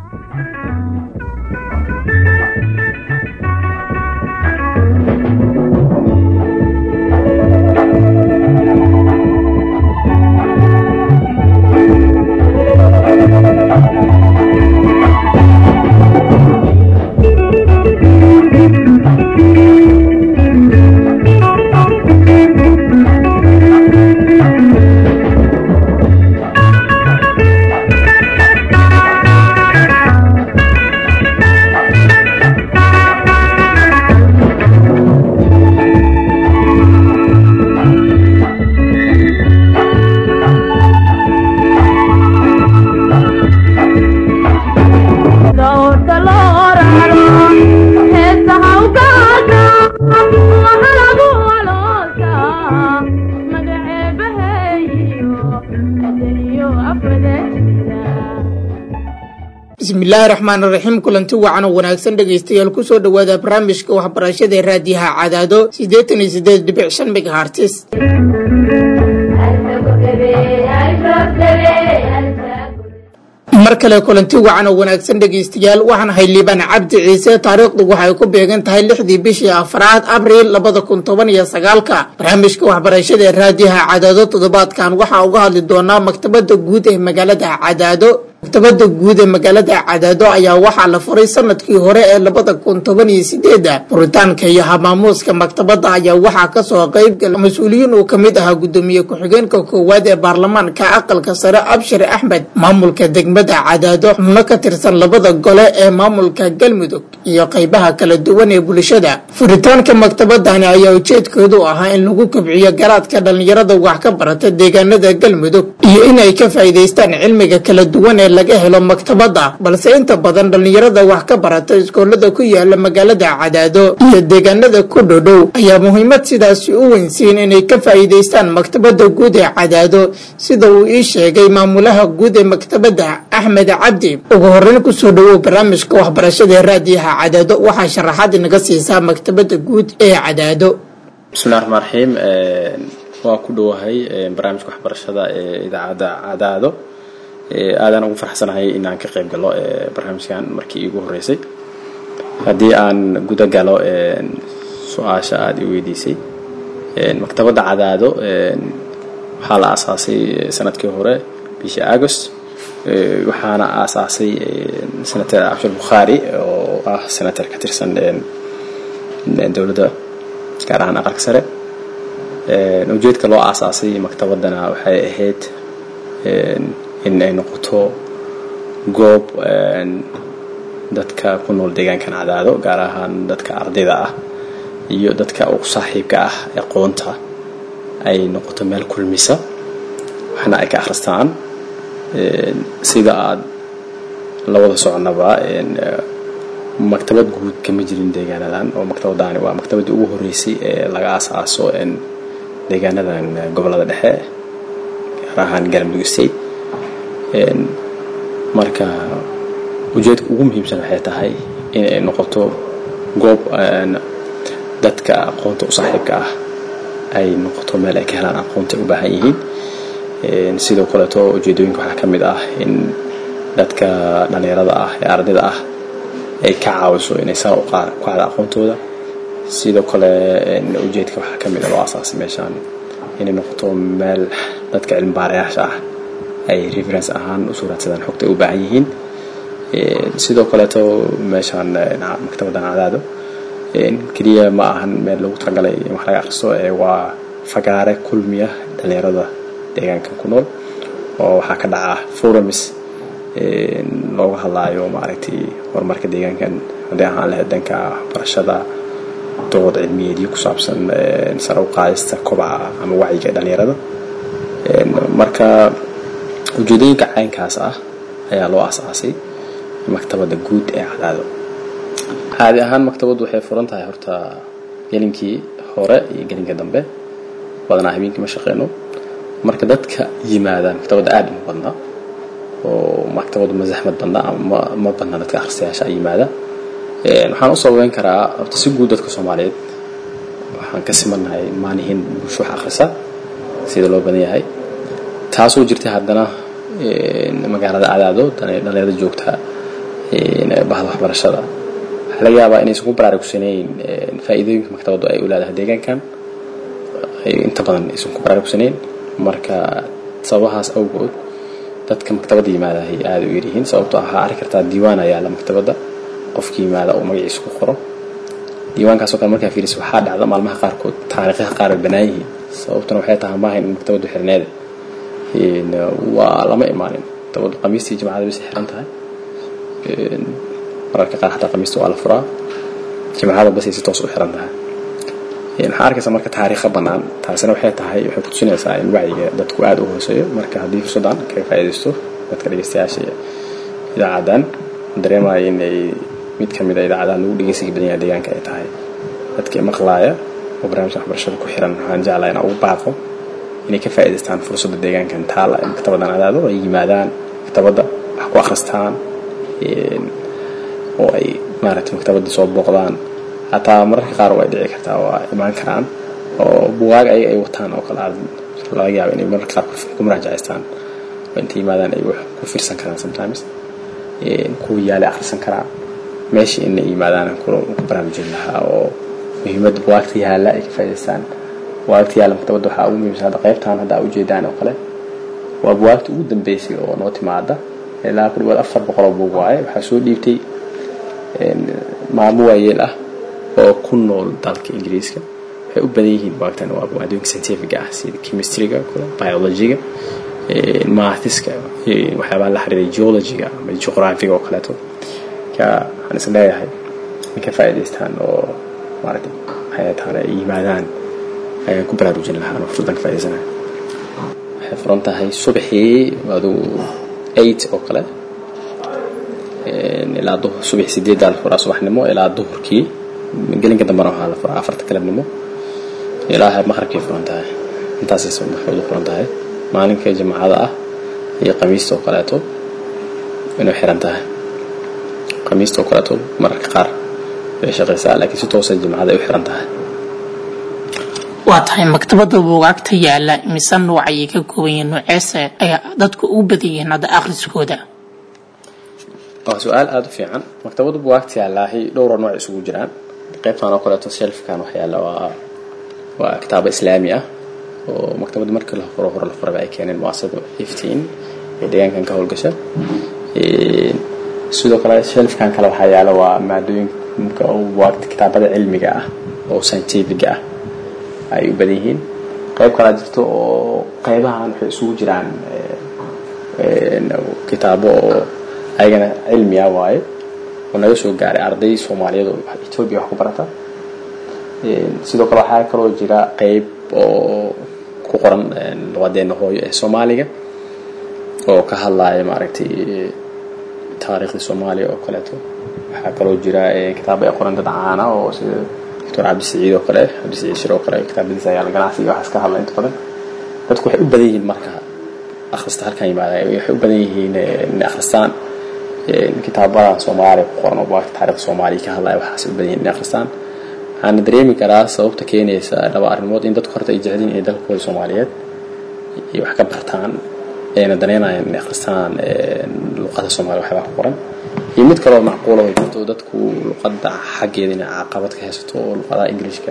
bismillaahi raxmaan raxiim kulanti wacan oo wanaagsan dhegaystayaal kusoo dhowaada barnaamijka waxbarashada ee raadiyaha cadaado siddeetan iyo siddeed dhibic shan megahartis mar kale kulanti wacan oo wanaagsan dhegaystayaal waxaan ahay liibaan cabdi ciise taariikhdu waxay ku beegan tahay lixdii bishii afraad abriil labada kun toban iyo sagaalka barnaamijka waxbarashada ee raadiyaha cadaado toddobaadkan waxaa uga hadli doonaa maktabada guud ee magaalada cadaado maktabada guud ee magaalada cadaado ayaa waxaa la furay sanadkii hore ee labada kun toban iyo sideeda furitaanka iyo hamaamuuska maktabada ayaa waxaa kasoo qeybgala mas-uuliyiin uu kamid ahaa gudoomiye ku-xigeenka koowaad ee baarlamaanka aqalka sare abshir axmed maamulka degmada cadaado xubno ka tirsan labada gole ee maamulka galmudug iyo qeybaha kala duwan ee bulshada furitaanka maktabadani ayaa ujeedkoodu ahaa in lagu kobciyo garaadka dhalinyarada wax ka barata deegaanada galmudug iyo inay ka faa'iidaystaan cilmiga kala duwan ee laga helo maktabada balse inta badan dhalinyarada wax ka barata iskoolada ku yaala magaalada cadaado iyo deegaanada ku dhodhow ayaa muhiimad sidaasi u weynsiin inay ka faa'iidaystaan maktabada guud ee cadaado sida uu ii sheegay maamulaha guud ee maktabada axmed cabdi ugu horeyn kusoo dhawow barnaamijka waxbarashada ee raadiyaha cadaado waxaa sharaxaad inaga siisaa maktabada guud ee cadaado bismillahi raxmaan raxiim waa ku dhowahay barnaamijka waxbarashada ee idaacadda cadaado aadaan ugu farxsanahay inaan ka qayb galo barnaamijkan markii iigu horeysay haddii aan guda galo su-aasha aada i weydiisay maktabadda cadaado waxaa la aasaasay sanadkii hore bishii agost waxaana aasaasay senator abshir bukhaari oo ah senator ka tirsan dowladda gaar ahaan aqalka sare ujeedka loo aasaasay maktabaddana waxay ahayd in ay noqoto goob dadka ku nool deegaankan cadaado gaar ahaan dadka ardayda ah iyo dadka ugu saaxiibka ah aqoonta ay noqoto meel kulmisa waxna ay ka akhristaan sida aada la wada soconaba maktabad guud kama jirin deegaanadan oo maktabadani waa maktabaddii ugu horeysay ee laga aasaaso deegaanadan gobolada dhexe gaar ahaan galmudug state marka ujeedka ugu muhiimsan waxay tahay in ay noqoto goob dadka aqoonta u saaxiibka ah ay noqoto meel ay ka helaan aqoonta ay u baahan yihiin sidoo kaleeto ujeedooyinka waxaa ka mid ah in dadka dhalinyarada ah ee ardayda ah ay ka caawiso inay sara u kacda aqoontooda sidoo kale ujeedka waxaa ka mid a loo asaasay meeshaan inay noqoto meel dadka cilmibaarayaasha ah ay reference ahaan u suuraadsadaan xogta ay u baahan yihiin sidoo kaleeto meeshaan maktabaddan cadaado keliya ma ahan meel lagu talagalay in wax laga akhristo ee waa fagaare kulmiya dhalinyarada deegaankan ku nool oo waxaa ka dhaca forums looga hadlaayo maaragtay horumarka deegaankan haddii ahaan lahayd danka waxbarashada dood cilmiyeedyo ku saabsan sare u qaadista kobaca ama wacyiga dhalinyarada marka ujeedooyinka caynkaas ah ayaa loo asaasay maktabadda guud ee cadaado caadi ahaan maktabaddu waxay furan tahay horta gelinkii hore iyo gelinka dambe badanaa habeenkii ma shaqeyno marka dadka yimaadaan maktabadda aada uma badna oo maktabaddu ma zaxmad badna ama ma badna dadka akhristayaasha ay yimaada waxaan u sababeyn karaa horta si guud dadka soomaaliyeed waxaan ka simannahay maanihin bulsho wax akhrisa sida loo badan yahay taasoo jirta haddana magaalada cadaado dhalinyarada joogta bahda waxbarashada waxaa laga yaabaa inaysan ku baraarugsanayn faa'iidooyinka maktabaddu ay u leedahay deegaankan inta badan aysan ku baraarugsanayn marka sababahaas awgood dadka maktabadda yimaada ay aada u yaryihiin sababtoo waxaa arki kartaa diiwaan ayaa la maktabadda qofki yimaada oo magaciisa ku qoro diiwaankaasoo kale markaa fiiriso waxaa dhacda maalmaha qaarkood taariikhaha qaar ay bannaan yihiin sababtuna waxay tahay maahayn in maktabaddu xirneeda waa lama imaanin maktabaddu qamiistii jimcada bisay xiran tahay mararka qaar xataa qamiista waa la furaa jimcada basay si toos u xiran tahay waxaa arkaysa marka taariikha bannaan taasina waxay tahay waxay ku tusinaysaa in wacyiga dadku aada u hooseeyo marka haddii fursaddan kaga faa'iidaysto dadka dhegeystayaasha idaacaddan dareemaya in ay mid ka mid a idaacadaha lagu dhegeysiga badan yahay deegaanka ay tahay dadkii maqlaaya oo barnaamijka waxbarashada ku xiran waxaan jeclaa inaan ugu baaqo inay ka faa'iidaystaan fursadda deegaankan taala ee maktabaddan adaado ay yimaadaan maktabadda wax ku akhristaan oo ay maaragtay maktabadda soo booqdaan hataa mararka qaar way dhici kartaa waa imaan karaan oo bugaag ayaga ay wataan oo kale aad laga yaaba inay mararka qaar ku muraajacaystaan oo inta yimaadaan ay wax ku fiirsan karaan sometimes kuwa yaale akhrisan karaa meeshii inay yimaadaan ku baraarujin lahaa oo muhiimadda bugaagta yaalla ay ka faa'idaystaan bugaagta yaalla maktabadda waxaa ugu muhiimsan hadda qaybtan hadda aa ujeedaan oo kale waa bugaagta ugu dambeysay oo noo timaada ilaa ku dhawaad afar boqoloo buug waaye waxaa soo dhiibtay maamo waayeel ah oo ku nool dalka ingiriiska waxay u badan yihiin bugaagtan waa adduunka scientific ah sida chemistryga kale biologyga maathiska waxyaabaha la xiriiray geologyga ama juqraafiga oo kaleeto ka waxaan is leeyahay in ka faa'iidaystaan oo maaragtay waxay taana ay yimaadaan ayaan ku baraarujin lahaa anoo fursadan ka faa'idaysanayo waxay furan tahay subaxii aduu eight oo kale ilaa duhur subax sideeddaa la furaa subaxnimo ilaa duhurkii gelinka dambena waxaa la furaa afarta galabnimo ilaa maqribkay furan tahay intaasay maxkamadu furan tahay maalinka jimcada ah iyo khamiista oo kaleeto inay xiran tahay khamiista oo kaleeto mararka qaar way shaqaysaa laakiin si toosa jimcada ay u xiran tahay waa tahay maktabadda buugaagta yaalla mise nooc ayay ka kooban yihiin nooceese ayaa dadku ugu badan yihiin hadda akhriskooda waa su-aal aada u fiican maktabadda buugaagta yaallaahi dhowra nooc isugu jiraan qaybtan oo kaleeto shelfkan wax yaalla waa waa kitaabo islaami ah oo maktabadda markii la furo hore la furaba ay keeneen muasasada iftiin ee deegaankan ka howlgasha sidoo kale shelfkan kale waxaa yaala waa maadooyinka buugaagta kitaabada cilmiga ah oo scientifiga ah ay u badan yihiin qayb kalaa jirto oo qaybahan waxay isugu jiraan kitaabo oo ayagana cilmi ah waaye oo naga soo gaaray arday soomaaliyeed oo etoobiya wax ku barata sidoo kale waxaa kaloo jira qayb oo ku qoran luqadeena hooyo ee soomaaliga oo ka hadlaya maaragtay taariikhdii soomaaliya oo kaleeto waxaa kaloo jira kitaabo ay qoran dad caana oo sida doctor cabdisiciid oo kale cabdisiciid shir oo kale kitaabadiisa ayaa ganacsiga waxaas ka hadla inta badan dadku waxay u badan yihiin marka akhrista halkan yimaada waxay u badan yihiin inay akhristaan kitaabada soomaaliya ku qoran oo bugaagta taariikhda soomaaliya ka hadlaya waxaas u badan yihiin inay akhristaan waxaana dareemi karaa sababta keenaysa laba arrimood in dadku horta ay jecelyihin inay dalkooda soomaaliyeed iyo wax ka bartaan ayna daneynayaan inay akhristaan luqada soomaaliya waxyaabaa ku qoran iyo mid kaloo macquula oo jirto dadku luqadda xaggeeda inay caqabad ka haysato oo luqadaha ingiliishka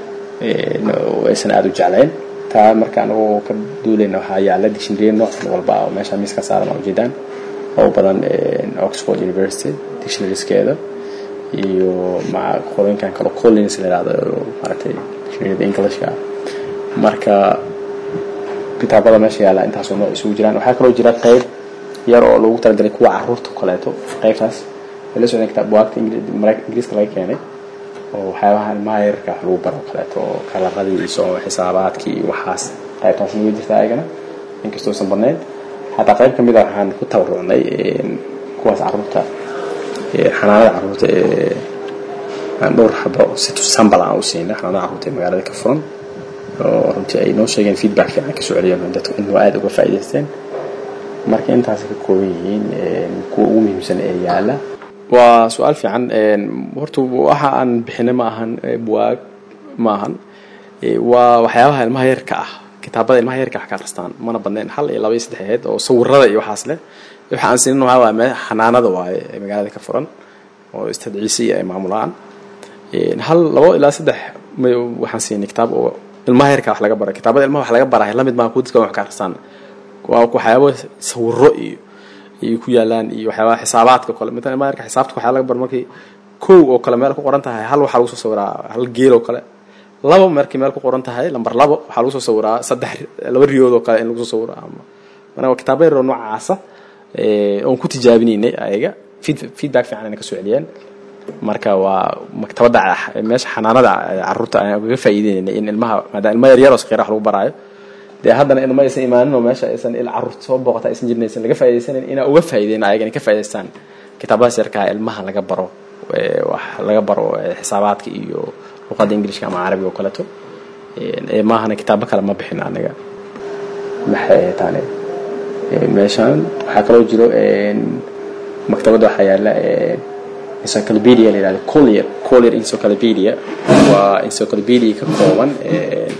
aysan aada u jeclayn taa marka anagoo ka duulayna waxaa yaalla dictionary nooc walba oo meesha miiska saaran oo ujeedaan oo badan oxford university dictionarieskeeda iyo maca qolooyinkan kale collins la yihahdo maaragtay dictionaryada englishka marka kitaabada meesha yaalla intaasoo nooc isugu jiraan waxaa kaloo jira qayb yar oo loogu talagalay kuwa caruurta kaleeto qaybtaas way la socdeen kitaab bugaagta ingiriiska laga keenay oo waxyaabaha ilmaha yararka wax lagu baro kaleeto oo kalaradii iyo xisaabaadkii iyo waxaas qaybtaasna way jirtaa ayagana inkastoo aysan badnayn xataa qayb ka mid a waxaan ku tabarucnay kuwaas caruurta xanaanada caruurta ee aan dhowr xabo si sambal aan u siinay xanaanada caruurta ee magaalada ka furan oo runtii ay noo sheegeen feedback fiican kasoo celiyeen dadku inuu aada uga faa'iidaysteen marka intaasay ka kooban yihiin kuwa ugu muhiimsan ee yaala waa su-aal fiican horta waxa aan bixinay ma ahan buwaag ma ahan waa waxyaabaha ilmaha yarka ah kitaabada ilmaha yarka wax ka akhristaan mana badnayn hal iyo laba iyo saddex aheyd oo sawirada iyo waxaas leh waxa aan siinin waxaa waaye me- xanaanada waaye ee magaalada ka furan oo istad ciise iyo ay maamulaan Een, hal labo ilaa saddex may- waxaan siinay kitaab oo ilmaha yarka wax laga baray kitaabada ilmaha wax laga barahay lamid maa kuwa dadka wax ka akhristaan waa waxyaabo sawiro iyo iyo ku yaalaan iyo waxyaabaha xisaabaadka kale mid ilmaha yarka xisaabta waxaa laga bar markii kow oo kale meel ku qoran tahay hal waxaa lagu soo sawiraa hal geel oo kale labo markii meel ku qoran tahay lambar labo waxaa lagu soo sawiraa saddex laba riyood oo kale in lagu soo sawiro ama marka waa kitaabo yar oo noocaasa ee, oon ku tijaabinaynay ayaga feed- feedback fiican ayna ka soo celiyeen marka waa maktabadda ah- meesha xanaanada caruurta ayaan ugaga faa'iideynay in ilmaha maadaama ilma yaryar oo saqiira wax lagu baraayo dee haddana ilma aysan imaanin oo meesha aysan il caruurta soo booqata aysan jirin aysan laga faa'iideysanayn inaa uga faa'iideyno ayagana ka faa'iideystaan kitaabadaas yarkaa ilmaha laga baro ee, wax laga baro ee, xisaabaadka iyo luqadda ingiliishka ama carabiga oo kaleeto Een, ee maahana kitaabo kale ma bixin aniga maxay ahayd taane Ee, meeshaan waxaa kaloo jiro een, maktabadda waxaa yaala een, encyclopedia la yidhahdo collier collier encyclopedia waa encyclopedia ka kooban een,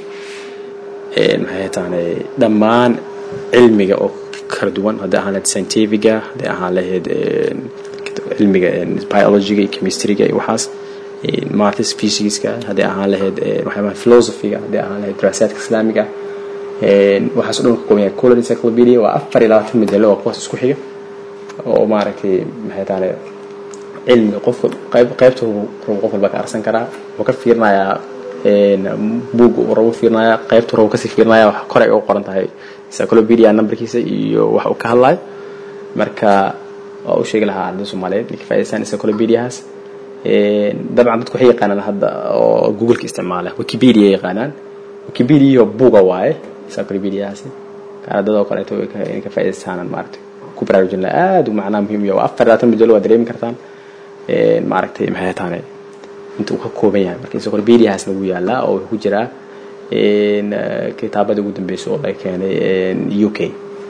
een, maxay ahayd taane dhammaan cilmiga oo kala duwan haddii ahaan lahayd scientifiga haddii ahaan lahayd een, cilmiga een, biologyga iyo chemistryga iyo waxaas een, maths physicska haddii ahaan lahayd een, waxyaabaha philosophyga haddii ahaan lahayd daraasaadka islaamiga een, waxaas oo dhan ka kooban yahay collier encyclopedia waa afar iyo labaatan majallo oo kuwaas isku xiga oo maaragtay maxay taane cilmiga qofka qayb qaybta uu rabo qof walba ka arsan karaa wuxuu ka fiirinayaa een buug uu rabo fiirinayaa qaybta uu rabo kasii fiirinaya wax kore ay u qoran tahay encyclopedia numberkiisa iyo wax uu ka hadlayo marka waa u sheegi lahaa ardayda soomaaliyeed inay ka faa'iidaystaan encyclopediahaas een dabcan dadku waxay yaqaanaan hadda oo google-ka isticmaala wikipedia yaqaanaan wikipedia iyo buuga waaye encyclopediahaasi ardada oo kaleeto way ka- inay ka faa'iidaystaan maaragtay ku baraarujin lahaa aad u macnaa muhiim iyo afar labaatan majallo waa dareemi kartaan een maaragtay maxay taane inta uu ka kooban yahay marka encyclopediahaasna wuu yaalaa oo wuxuu ku jiraa een eh, kitaabada ugu dambeysay oo laga keenay een u k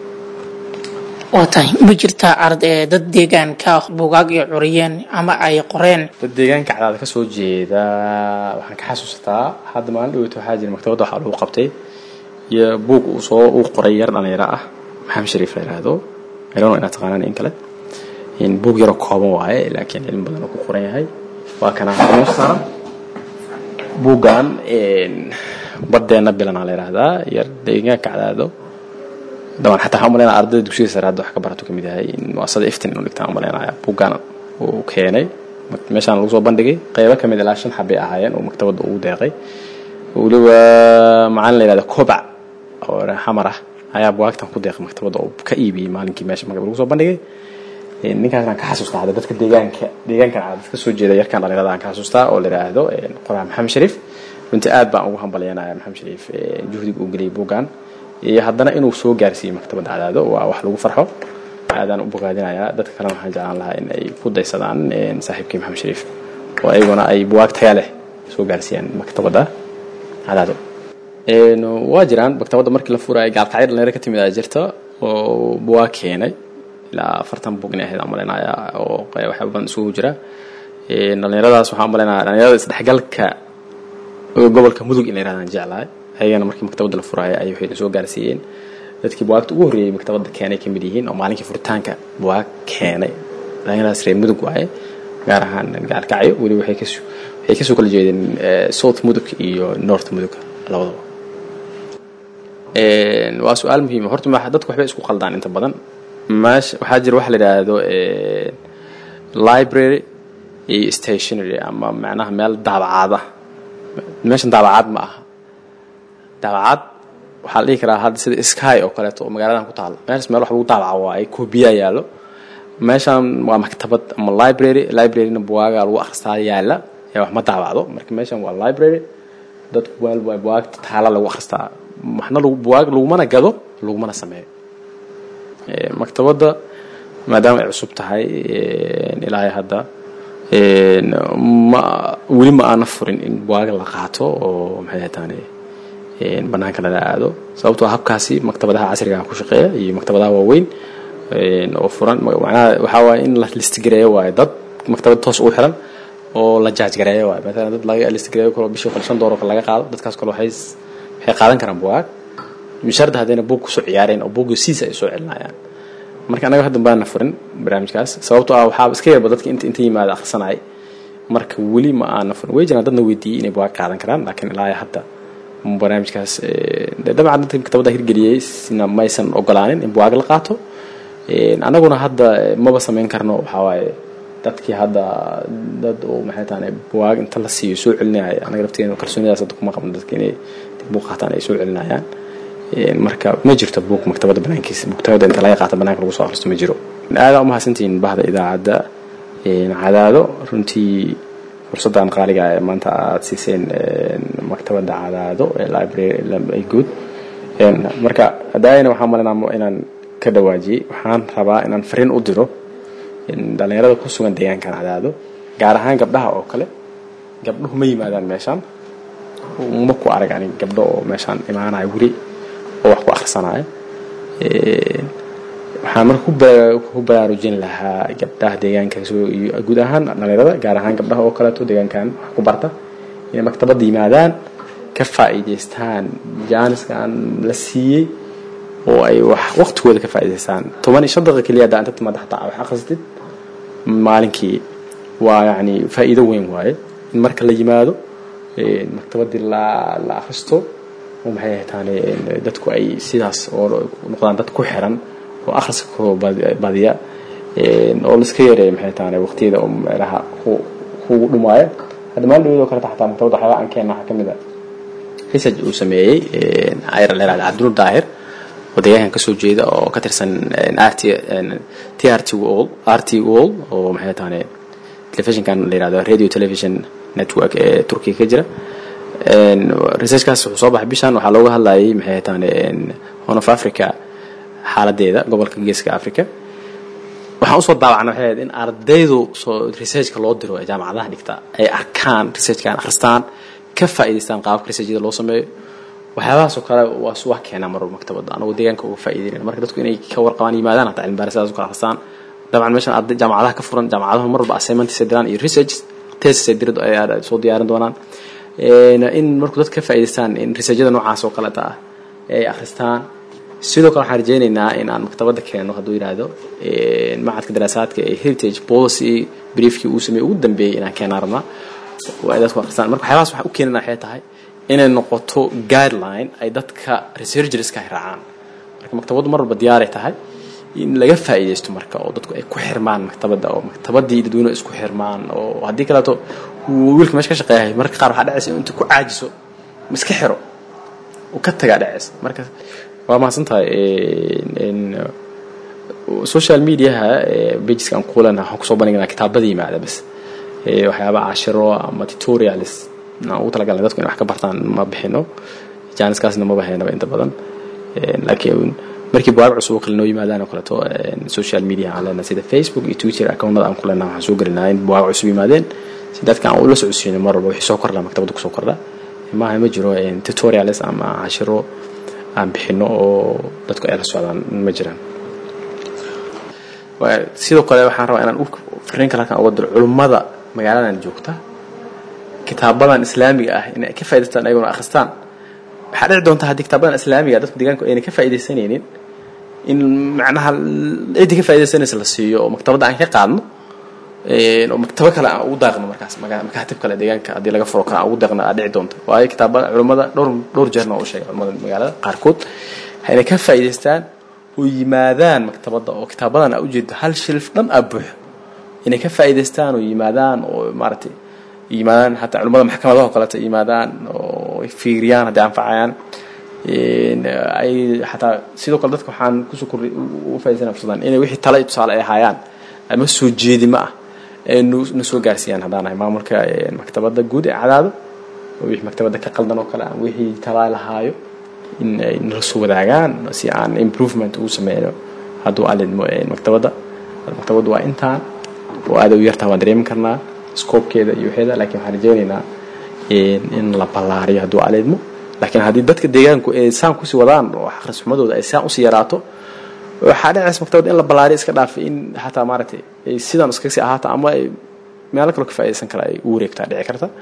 waa tahay ma jirtaa arday dad deegaanka buugaag iyo curiyeen ama ay qoreen dad deegaanka cadaada ka soo jeeda waxaan ka xasuustaa hadda maalin dhaweyta waxaa jira maktabadda waxaa lagu qabtay iyo buug uu soo uu qoray yar dhalinyaro ah maxamed shariif la yidhaahdo meelano inaad taqaanaan in kale in buug yaroo kooban waaye laakiin cilmi badan oo ku qoran yahay waa kana hadda meesha saaran buuggan baddeena bilanaa la yidhaahdaa yar deegaanka cadaado dabcan xataa waxaan umaleynaya ardayda dugsiga sare hadda wax ka barato kamid yahay in muasasada iftin inuu dhigtaan umaleynaya buuggan uu keenay meeshaan lagu soo bandhigay qeybo kamid ilaa shan xabay ahaayeen oo maktabadda ugu deeqay weliba macalin la yidhahdo kobac oo xamar ah ayaa bugaagtan ku deeqay maktabadda oo ka iibiyey maalinkii meesha magab lagu soo bandhigay ninkaasaan ka xasuustaa hadda dadka deegaanka deegaankan dadka soo jeeda yarkan dhalinyarada aan ka xasuustaa oo la yidhaahdo qoraa maxamed shariif runtii aad baan ugu hambalyanaya maxamed shariif juhdiga uu geliyay buuggan iyo haddana inuu soo gaarsiiyey maktabadda cadaado waa wax lagu farxo aadaan u bogaadinayaa dadka kalena waxaan jeclaan lahaa in ay ku daysadaan saaxiibkii maxamed shariif oo ayaguna ay buwaag taya leh soo gaarsiiyaan maktabadda cadaado waa jiraan maktabadda markii la furaya gaalkacyo dhalinyaro ka timid aa jirta oo buwaag keenay ilaa afartan bug inay ahayd aan malaynayaa oo waxyaaba badan isugu jira dhalinyaradaas waxaan malaynayaa dhalinyarada isdhexgalka gobolka mudug in la yirahdaan jeclahay ayagana markii maktabadda la furaya ay waxay soo gaarsiiyeen dadkii buwaagta ugu horreeyey maktabadda keenay ka mid yihiin oo maalinkii furitaanka buwaag keenay dhalinyaradaas reer mudug waaye gaar ahaan gaalkacyo weli waxay ka waxay kasoo kala jeedeen south mudug iyo north mudug labadaba waa su-aal muhiima horta dadku waxbay isku qaldaan inta badan meesha waxaa jira waxa la yidhaahdo library iyo stationary ama macnaha meel daabacaad ah meeshan daabacaad ma aha daabacad waxaa la dhihi karaa hadda sida sky oo kaleeto oo magaaladan ku taalo meeshaas meel wax lagu daabaca waaye koobiyaa yaallo meeshan waa maktabad ama library libraryna buwaaga lagu akhristaa yaalla ee wax ma daabacdo marka meeshan waa library dadku meel waa buwaagta taala lagu akhristaa waxna buwaag lagumana gado lagumana sameeyo maktabadda maadaama ay cusub tahay ilaahay hadda ma weli ma aana furin in buwaaga la qaato oo maxay taane banaanka lala aado sababtoo habkaasi maktabadaha casriga ku shaqeeya iyo maktabadaha waaweyn oo furan macnaha waxaa waaye in la listigareeyo waaye dad maktabad toos ugu xiran oo la jaajgareeyo waaye maalan dad laga listigareeyo kalo bishii kale shan doollar laga qaado dadkaas kale waxay waxay qaadan karaan buwaag misharda haddayna buug kusoo ciyaareen oo buugga siisa ay soo celinayaan marka anaga hadda baana furin barnaamijkaas sababtoo ah waxaa iska yarba dadka inta inta yimaada akhrisanay marka weli ma aana furin way jiraan dadna weydiiyey inay bugaag qaadan karaan laakiin ilaa hadda barnaamijkaas dabcan dadka maktabadda hirgeliyey sina maysan ogolaanin in bugaag la qaato anaguna hadda maba samayn karno waxaa waaye dadkii hadda dad oo maxay tahay bugaag inta la siiyo soo celinaya anaga lafteena kalsoonidaas hadda kuma qabno dadka inay buug qaataan ay soo celinayaan marka ma jirto buug maktabadda banaankiisa maktabadda inta laga qaata banaanka lagu soo akhristo ma jiro aada u mahadsantihiin bahda idaacadda cadaado runtii fursaddan qaaliga ee maanta aada siiseen maktabadda cadaado ee library guud marka hadaayana waxaan malinaa inaan ka dhawaajiyey waxaan rabaa inaan fariin u diro dhalinyarada ku sugan deegaankan cadaado gaar ahaan gabdhaha oo kale gabdhuhu ma yimaadaan meeshaan ma ku arag ani gabdho oo meeshaan imaanaya weli oo wax ku akhrisanaya waxaan marka ku baraarujin lahaa gabdhaha deegaanka guud ahaan dhalinyarada gaar ahaan gabdhaha oo kaleeto deegaankan wax ku barta inay maktabadda yimaadaan ka faa'iidaystaan jaaniskan la siiyey oo ay wax waqtigooda ka faa'iidaystaan toban iyo shan daqiiqa keliya haddaa inta timaada xataa wax akhrisatid maalinkii waa yacni faa'iido weyn waaye in marka la yimaado maktabaddii la la akhristo oo maxay ahaytaane dadku ay sidaas oo noqdaan dad ku xiran oo akhriska ku badiya oo la iska yareeyo maxay tahay waqtiyada oo meelaha kugu dhumaaya hadda maalin dhaweed oo kale xataa maktabadda waxyaaba aan keena waxaa ka mid a research uu sameeyey ayr la yihahda cabdinuur daahir oo deegaankan kasoo jeeda oo ka tirsan rt t r t wall r t wall oo maxay tahay telefishinkan la yihahdo radio television network ee turkiga ka jira researchkaas wuxuu soo baxay bishan waxaa looga hadlayay maxay tahay horn of africa xaaladeeda gobolka geeska africa waxaan usoo daawacna waxay ahayd in ardaydu soo researchka loo diro ee jaamacadaha dhigta ay arkaan researchkan akhristaan ka faa'iidaystaan qaabka researchada loo sameeyo waxyaabahaas oo kale waa wax keenaa mar walba maktabadda anagoo deegaanka uga faa'iidaynayna marka dadku inay ka warqabaan yimaadaan hataa cilmi baaris sidaas u kala akhristaan dabcan meeshan arday jaamacadaha ka furan jaamacadahu mar walba assignmentsay diraan iyo research tesisay dirad ay soo diyaarin doonaan in markuu dadka ka faa'iidaystaan in researchada noocaas oo kaleta ah ay akhristaan sidoo kale waxaan rajaynaynaa in aan maktabadda keeno hadduu yidhaahdo macadka daraasaadka ee heritage policy briefkii uu sameeyey ugu dambeeyey inaan keenaan rabnaa oo ay dadku akhristaan marka waxyaabahaas waxaan u keenana waxay tahay inay noqoto guideline ay dadka researcherska ay raacaan marka maktabaddu mar walba diyaaray tahay in laga faa'iidaysto marka oo dadku ay ku xirmaan maktabadda oo maktabaddii dadweynuhu isku xirmaan oo haddii kaleeto wiilka meesha ka shaqeeyahay marka qaar waxaa dhacaysa intuu ku caajiso ma iska xiro uu ka tagaa dhacaysa marka waa mahadsan tahay social mediaha pageska aan kuulana waxaan kusoo bandhignaa kitaabada yimaada bas waxyaaba cashiro ama tutorials aan ugu talagalnay dadku inay wax ka bartaan ma bixino jaaniskaasna maba haynaba inta badan laakiin markii buwaag cusub oo kale noo yimaadaan oo kaleeto social media aan leenahay sida facebook iyo twitter accountnada aan ku leenahay waxaan soo gelinaa in buwaag cusub yimaadeen si dadka aan ula socodsiino mar walba wixii soo kordha maktabadda kusoo kordha maaha ma jiro tutorials ama cashiro aan bixino oo dadku ay la socdaan ma jiraan sidoo kale waxaan rabaa inaan fariin kale halkan uga diro culummada magaaladan joogta kitaabadan islaamiga ah inay ka faa'idaystaan ayaguna akhristaan waxaa dhici doonta haddii kitaabadan islaamiga dadku deegaanku ayna ka faa'iidaysanaynin in macnaha ciddii ka faa'iidaysanaysa la siiyo oo maktabadda aan ka qaadno oo maktabo kale aan ugu daaqno markaas makaatib kale deegaanka haddii laga furo kale aan ugu daaqno aa dhici doonta waayo kitaabada culummada dhowr dhowr jeerna u sheegay culummada magaalada qaarkood inay ka faa'iidaystaan oo yimaadaan maktabadda oo kitaabadan aa ujeedo hal shilf dhan aa buuxo inay ka faa'iidaystaan oo yimaadaan oo maaragtay yimaadaan hataa culimmada maxkamadaha oo kaleeto yimaadaan oo fiiriyaan haddii anfacayaan ay xataa sidoo kale dadka waxaan kusoo kordhay u faa'idaysana fursadaan inay wixii tala iyo tusaale ay ahaayaan ama soo jeedimo ah na soo gaarsiiyaan haddaan ahay maamulka maktabadda guud ee cadaado oo wixii maktabadda ka qaldan oo kale ama wixii tala lahaayo in ay nala soo wadaagaan si aan improvement ugu sameyno hadduu alidmo maktabadda maktabaddu waa intaan oo aada u yartaa waan dareemi karnaa scoobkeeda iyo waxeeda laakiin waxaan rajaynaynaa in la ballaariyo hadduu alidmo laakiin haddii dadka deegaanku ay saan kusii wadaan oo akhris xumadooda ay saan usii yaraato waxaa dhacaysa maktabadda in la ballaariyo iska dhaafay in xataa maaragtay ay sidan iskaga sii ahaato ama ay meelo kaloo ka faa'iidaysan kara ay u wareegtaa dhici karta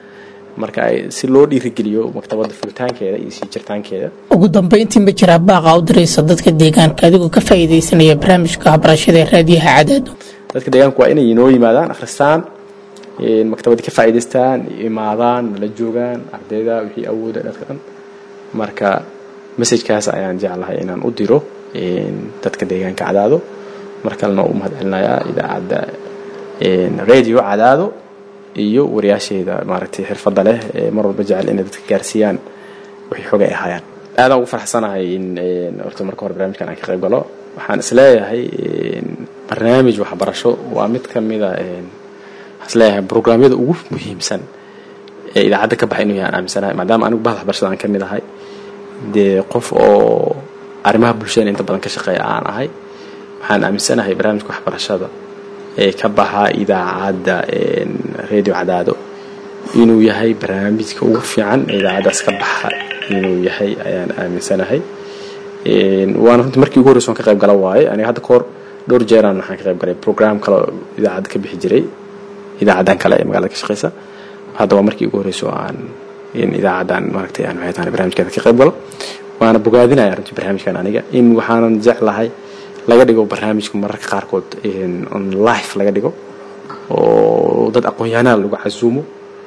marka si loo dhiirigeliyo maktabadda furitaankeeda iyo sii jirtaankeeda ugu dambeyntii ma jiraa baaqa u diraysa dadka deegaanka adigoo ka faa'iidaysanaya barnaamijka waxbarashada ee raadiyaha cadaado dadka deegaanku waa inay inoo yimaadaan akhristaan maktabadda ka faa'iidaystaan imaadaan nala joogaan ardayda wixii awooda dadka dhan marka messajkaas ayaan jeclahay inaan u diro dadka deegaanka cadaado mar kalena u mahad celinayaa idaacadda radio cadaado iyo wariyaasheeda maaragtay xirfadda leh ee mar walba jecel inay dadka gaarsiiyaan wixii xogay ay ahaayaan aadaan ugu farxsanahay in horta marka hore barnaamijkan aan ka qayb galo waxaan isleeyahay barnaamij waxbarasho waa mid ka mida waxaan isleeyahay programyada ugu muhiimsan ee idaacadda ka baxay inuu yahay aan aaminsanahay maadaama anigu bahda waxbarashada aan ka mid ahay dee qof oo arrimaha bulshada inta badan ka shaqeeya aan ahay waxaan aaminsanahay barnaamijka waxbarashada ee ka baxa idaacadda radio cadaado inuu yahay barnaamijka ugu fiican ee idaacaddaas ka baxa inuu yahay ayaan aaminsanahay waana runtii markii ugu horreysa waan ka qayb gala waaye aniga hadda kahor dhowr jeeraan waxaan ka qayb galay program kale oo idaacadda ka bixi jiray idaacaddan kale ee magaalada ka shaqeysa hadda waa markii ugu horreysa oo aan idaacaddan maaragtay aan maxay tahay barnaamijkeeda ka qayb galo waana bogaadinaya runtii barnaamijkan aniga in waxaanan jeclahay laga dhigo barnaamijka mararka qaarkood on life laga dhigo oo dad aqoon-yahanada lagu casuumo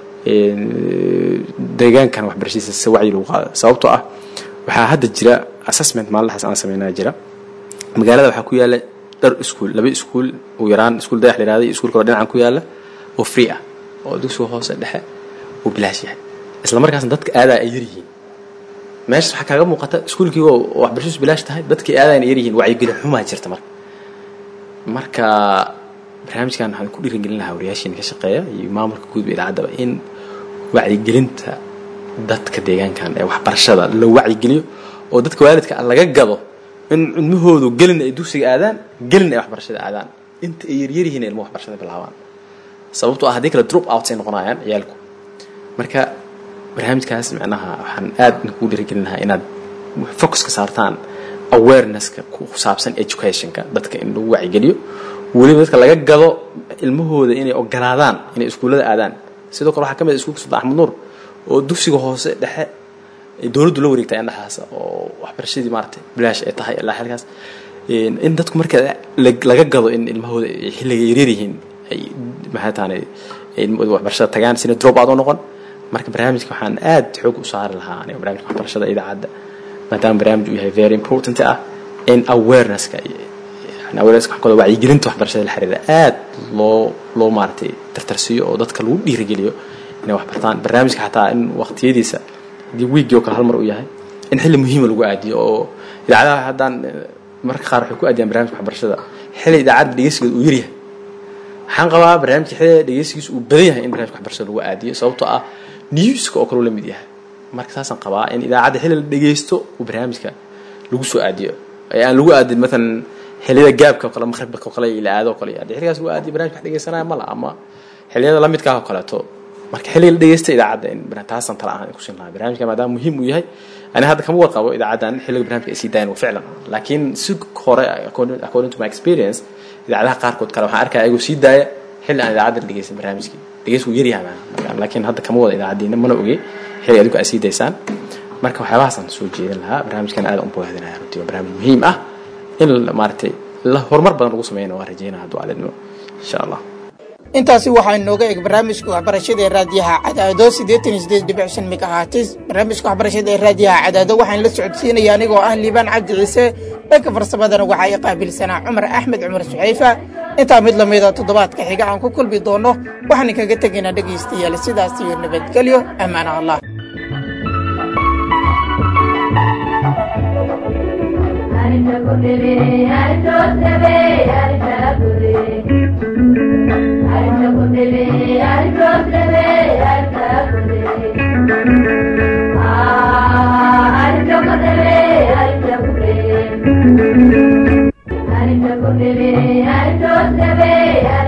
deegaankan waxbarashadiisa si wacyi lagu qaado sababtoo ah waxaa hadda jira assessment maalintaas aan sameynaa jira magaalada waxaa ku yaala dhar iskuul laba iskuul ugu yaraan iskuul dayax la yihahda iyo iskuul kaloo dhinacan ku yaala oo free ah oo dugsiga hoose dhexe uu bilaash yahay isla markaasna dadka aadaa ay yaryihiin meeshas waxaa kaaga muuqata iskuulkii oo waxbarashadiisu bilaash tahay dadkii aadayna yaryihiin wacyigelin xumaa jirta marka marka barnaamijkan waxaan ku dhiirigelin lahaa wariyaashiina ka shaqeeya iyo maamulka guud idaacadaba in wacyigelinta dadka deegaankan ee waxbarashada la wacyigeliyo oo dadka waalidka laga gado in cilmahoodu gelin ay dugsiga aadaan gelin ay waxbarashada aadaan inta ay yaryaryihiin ilmo waxbarashada bilaabaan sababtoo ah haddii kale drop outs ay noqonayaan ciyaalku marka barnaamijkaas macnaha waxaan aad kugu dhiirigelin lahaa inaad focuska saartaan awarenesska ku saabsan educationka dadka in lagu wacyigeliyo weliba dadka laga gado ilmahooda inay ogolaadaan inay iskuullada aadaan sidoo kale waxaa ka mid ah iskuulka sultan axmed nuur oo dugsiga hoose dhexe dowladdu la wareegtay indhaxaas oo waxbarashadii maaragtay bilaash ay tahay ilaa xilkaas in dadku marka laga gado in ilmahooda xilliga yaryar yihiin ay maxay tahanay waxbarashada tagaan sina drop out oo noqon marka barnaamijka waxaan aad xoog u saari lahaa aniga barnaamijka waxbarashada idaacadda maadaama barnaamij uu yahay very important ah in awarenesska awarenesska waxaa kaloo wacyigelinta waxbarashada la xiriira aad loo loo maaragtay tartarsiiyo oo dadka lagu dhiirigeliyo inay wax bartaan barnaamijka xataa in waqtiyadiisa haddii wiigii oo kale hal mar uu yahay in xilli muhiima lagu aadiyo oo idaacadaha haddaan mararka qaar waxay ku aadiyaan barnaamijka waxbarashada xilli idaacadda dhegeysigeeda uu yaryahay waxaan qabaa barnaamijka xilliga dhegeysigiisa uu badan yahay in barnaamijka waxbarashada lagu aadiyo sababtoo ah newska oo kale uu la mid yahay marka saasaan qabaa in idaacadda xilli la dhegeysto uu barnaamijka lagu soo aadiyo ee aan lagu aadin maalan xilliyada gaabka oo kale maqribka oo kale ila aado oo kale haddii xilligaas lagu aadiyo barnaamijka wax dhegeysanaya mala ama xilliyada la midkaa oo kaleeto marka xilliga la dhegeysta idaacadda in taasan tala ahaan ku siin lahaa barnaamijka maadaama muhiim uu yahay ani hadda kama warqabo idaacaddan xilliga barnaamijka ay sii dayan waa ficlan laakiin si hore according to my experience idaacadaha qaarkood kale waxaan arkaya ayagoo sii daaya xilli aan idaacadda la dhegeysan barnaamijkii dhegeys wuu yaryahay laakiin hadda kama wada idaacaddiina mana ogey xilli adigu ay sii daysaan marka waxyaabahaasaan soo jeedin lahaa barnaamijkan aad u bogaadinaya runtii waa barnaamij muhiim ah in maaragtay la horumar badan lagu sameeyana waa rajeynaya hadduu alidmo insha allah intaasi waxaa inooga eg barnaamijka waxbarashada ee raadiyaha cadaado siddeetan iyo siddeed dhibic shan megahatis barnaamijka waxbarashada ee raadiyaha cadaado waxaan la socodsiinaya anigoo ah liibaan cabdi ciise dhanka farsamadana waxaa i qaabilsanaa cumar axmed cumar suxayfa intaa mid lamida toddobaadka xiga aan ku kulmi doono waxaan kaga tegaynaa dhegaystayaal sidaas iyo nabadgelyo ammaana allah Thank you.